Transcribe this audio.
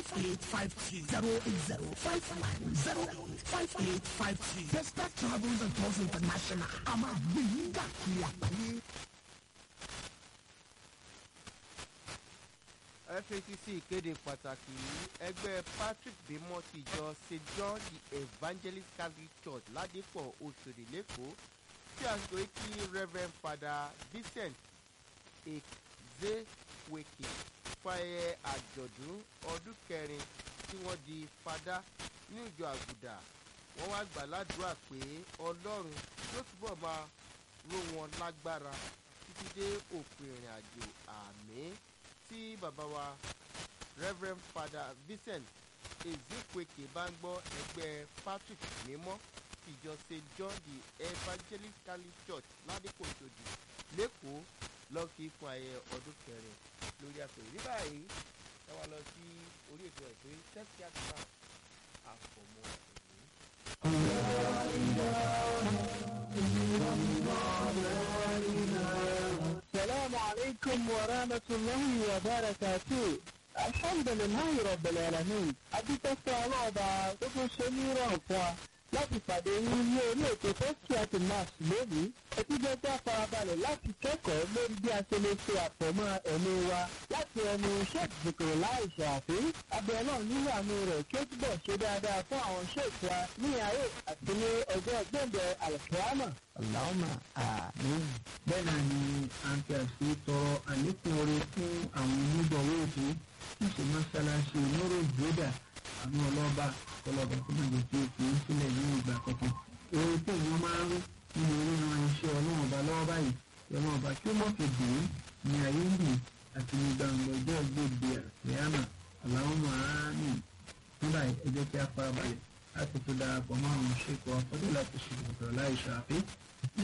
five eight five two zero eight zero five one zero five eight five two. Testa Travels and Tours International a máa gbé yín káàkiri àgbáyé. FACC ìkéde pàtàkì yìí ẹgbẹ́ Patrick bímọ ti ìjọ St John the Evangelist Catholic Church ládìpọ̀ Òṣòdì lẹ́kọ̀ọ́ tí a sọ kí Reverend Father Vincent Ezeweke fàyẹ àjọ̀dún ọdún kẹrin tí wọ́n di fada ní ìjọ àgùdà wọ́n wá gbà ládùúrà pé Ọlọ́run yóò túbọ̀ máa ró wọn lágbára títí dé òpin ìrìn àjò àmín tí bàbá wa Reverend Father Vincent Ezekweke bá ń gbọ́ ẹgbẹ́ Patrick mímọ́ ìjọ St John the Evangelist Catholic Church ládìpọ̀ ìṣòdì lẹ́kọ̀ọ́ lọ́kì fún ayẹyẹ ọdún kẹrin lórí àpèrè ní báyìí ẹ wá lọ sí orí ètò ẹ̀ pé tẹ́sí àtúnṣe àfọ̀mọ́ ẹ̀mí. السلام عليكم ورحمة الله وبركاته الحمد لله رب العالمين adúpẹ́pẹ́ ọlọ́ọ̀bà tó tún ṣe ní ìrọ̀rùn fún wa láti pàdé yín ní orí ètò tẹ́sí àti max lónìí ẹtí jẹ́ pé àfarabalẹ̀ láti kẹ́kọ̀ọ́ lórí bí a ṣe lè ṣe àfọ̀mọ́ ẹ̀mí wa láti ẹnu sheikh zikiri láì ṣàfi abẹ́ náà nínú àánú rẹ̀ kí ó túbọ̀ ṣe dáadáa fún àwọn sheikh wa ní ayé àti ní ọjọ́ gbẹ̀ǹdẹ̀ alkiyama. Allahumma àmín. bẹ́ẹ̀ náà ni a ń fi àṣì tọrọ àlékún oore fún àwọn onígbọ̀wọ́ ètò tí ṣe mọ́ṣáláṣí onóró ìgbéda àwọn ọlọ́ba ọlọ́ba tó máa jẹ́ kí o fi ń sílẹ̀ ní ìgbà kankan. oore tí èèyàn máa ń rí nínú orí ran iṣẹ́ ọlọ́run ọba lọ́wọ́ báyìí ọlọ́run ọba kí ó mọ̀ fi dùn ún ní ayé ń bì àti ní gbàǹgbà ọjọ́ ìgbòde àríyànà Allahumma àmín. nígbà ẹ jẹ́ kí a farabalẹ̀ láti tó darapọ̀ mọ́ àwọn ṣèkọ̀ ọ̀fọ́dé láti ṣe ìgbọ̀tọ̀ láì ṣàfihàn